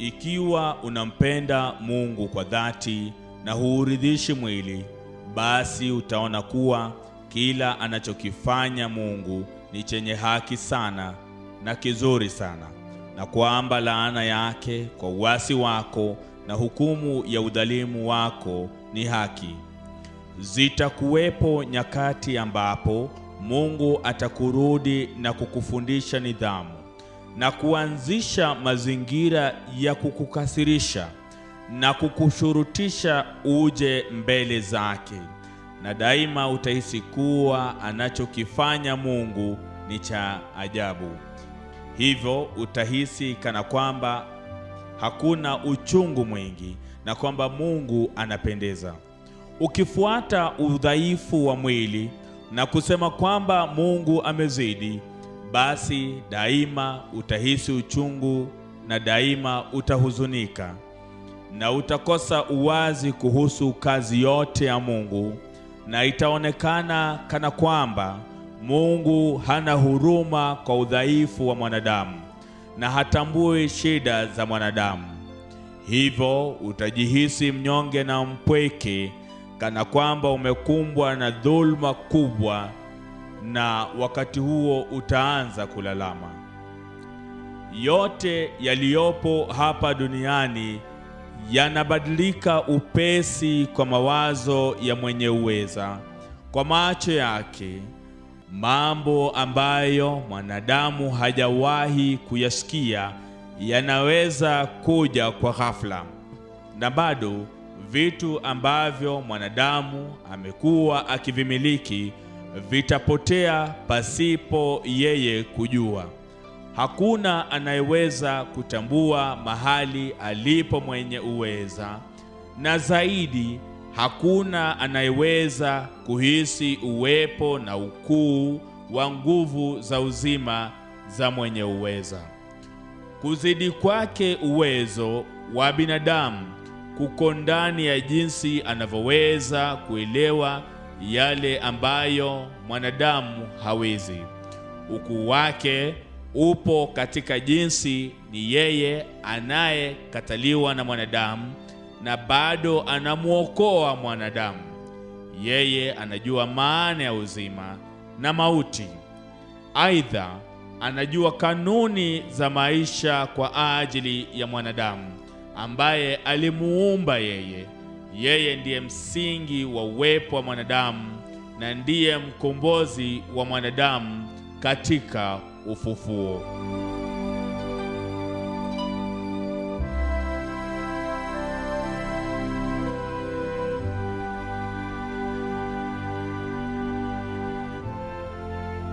Ikiwa unampenda Mungu kwa dhati na huuridhishi mwili, basi utaona kuwa kila anachokifanya Mungu ni chenye haki sana na kizuri sana, na kwamba laana yake kwa uasi wako na hukumu ya udhalimu wako ni haki. Zitakuwepo nyakati ambapo Mungu atakurudi na kukufundisha nidhamu na kuanzisha mazingira ya kukukasirisha na kukushurutisha uje mbele zake, na daima utahisi kuwa anachokifanya Mungu ni cha ajabu. Hivyo utahisi kana kwamba hakuna uchungu mwingi na kwamba Mungu anapendeza. Ukifuata udhaifu wa mwili na kusema kwamba Mungu amezidi, basi daima utahisi uchungu na daima utahuzunika na utakosa uwazi kuhusu kazi yote ya Mungu, na itaonekana kana kwamba Mungu hana huruma kwa udhaifu wa mwanadamu na hatambui shida za mwanadamu. Hivyo utajihisi mnyonge na mpweke, kana kwamba umekumbwa na dhuluma kubwa, na wakati huo utaanza kulalama. Yote yaliyopo hapa duniani yanabadilika upesi kwa mawazo ya mwenye uweza, kwa macho yake. Mambo ambayo mwanadamu hajawahi kuyasikia yanaweza kuja kwa ghafla, na bado vitu ambavyo mwanadamu amekuwa akivimiliki vitapotea pasipo yeye kujua. Hakuna anayeweza kutambua mahali alipo mwenye uweza, na zaidi hakuna anayeweza kuhisi uwepo na ukuu wa nguvu za uzima za mwenye uweza. Kuzidi kwake uwezo wa binadamu kuko ndani ya jinsi anavyoweza kuelewa yale ambayo mwanadamu hawezi. Ukuu wake upo katika jinsi ni yeye anayekataliwa na mwanadamu na bado anamwokoa mwanadamu. Yeye anajua maana ya uzima na mauti. Aidha, anajua kanuni za maisha kwa ajili ya mwanadamu ambaye alimuumba yeye. Yeye ndiye msingi wa uwepo wa mwanadamu na ndiye mkombozi wa mwanadamu katika ufufuo.